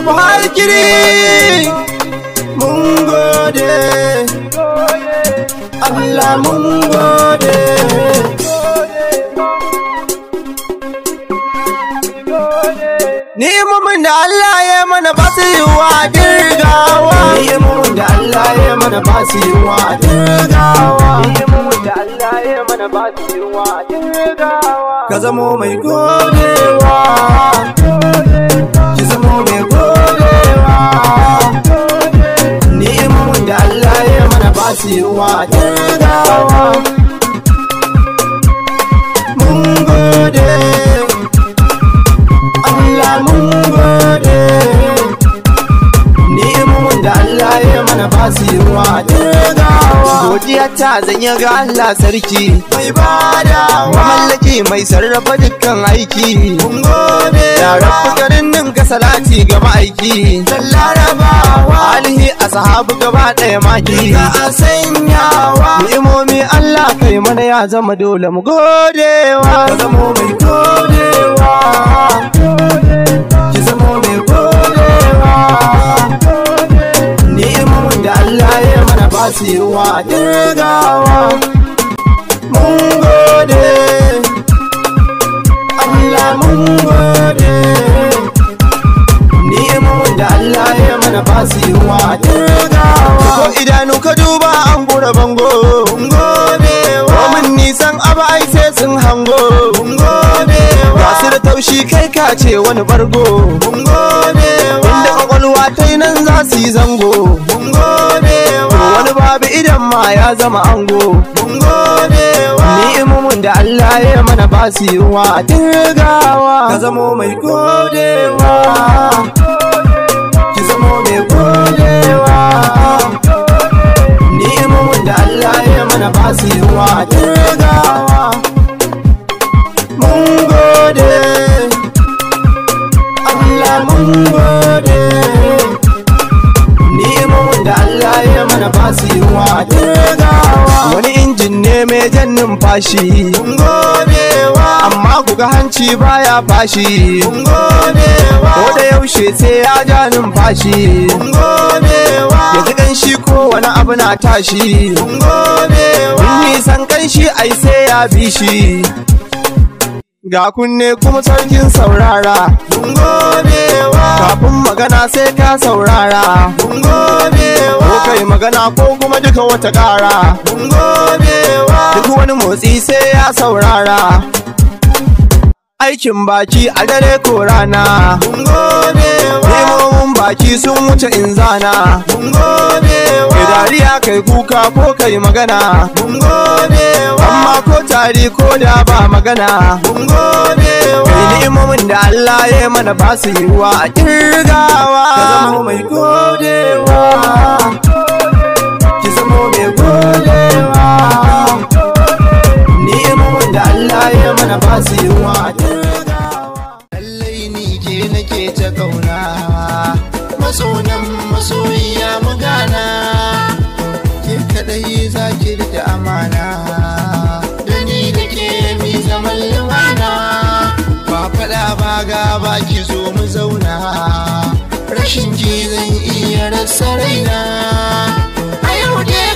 buhari kiri mun gode Allah mun gode Ni'imomin da Allah ya mana ba su yi wa dirgawa Ni'imomin da Allah ya mana ba su yi wa dirgawa Ni'imomin da Allah ya mana ba su yunwa a jirgawa. Ka zamo mai godewa Ki zamo mai godewa Ni'imomin da Allah ya mana ba su yi wa dirgawa Mun gode Allah mun gode Ni'imomin da Allah ya mana ba su yi wa dirgawa Godiya ta zanya ga Allah sarki Mai badawa Mamallaki mai sarrafa dukkan aiki Mun gode Ya rabu garin nan ka salati ga ma'aiki Dan larabawa Alihi a sahabu gaba ɗaya maki Ka a sanyawa Ni'imomi Allah kai mana ya zama dole mu godewa Ka zamo mai godewa Ki zamo mai godewa Ni'imomin da Allah ya mana ba su yi wa dirgawa Mun gode Allah mun gode Ni'imomin da Allah ya mana ba su yi wa dirgawa Ko idanu ka duba an gura bango Mun gode wa Mun nisan abu ai sai sun hango Mun gode wa Ga su da taushi kai ka ce wani bargo Mun gode wa Inda kwakwalwa ta yi nan za su yi zango Mun gode wa Wani babu idan ma ya zama ango Mun gode wa Ni'imomin da Allah ya mana ba su yi wa dirgawa Ka zamo mai godewa Ki zamo mai godewa Ni'imomin da Allah ya mana ba su yi wa dirgawa Mun gode Allah mun gode Ni'imomin da Allah ya mana ba su yi wa dirgawa Wani injin ne mai jan numfashi Mun godewa Amma kuga hanci baya fashi Mun godewa Ko da yaushe sai ya ja numfashi Mun godewa Ya ji kanshi ko wani abu na tashi Mun godewa Mun nisan kanshi ai sai ya bi shi Ga kunne kuma sarkin saurara Mun godewa Kafin magana sai ka saurara Mun godewa Ko kai magana ko kuma duka wata ƙara Mun godewa Duk wani motsi sai ya saurara Aikin baki a dare ko rana Mun godewa Nemomin baki sun wuce in zana Mun godewa Kai dariya kai kuka ko kai magana Mun godewa Amma ko tari ko da ba magana Mun godewa Kai ni'imomin da Allah ya mana ba su yi wa a kirgawa Ka zama mai godewa Ki zama mai godewa Ni'imomin da Allah ya mana ba su yi wa a kirgawa Lallai ni ke nake ta kauna Masonan masoyiya mu gana Ke kadai za ki rike amana Da ni da ke mi zaman lumana Ba faɗa ba ga ba ki zo mu zauna Rashin ki zan iya rasa raina A yau dai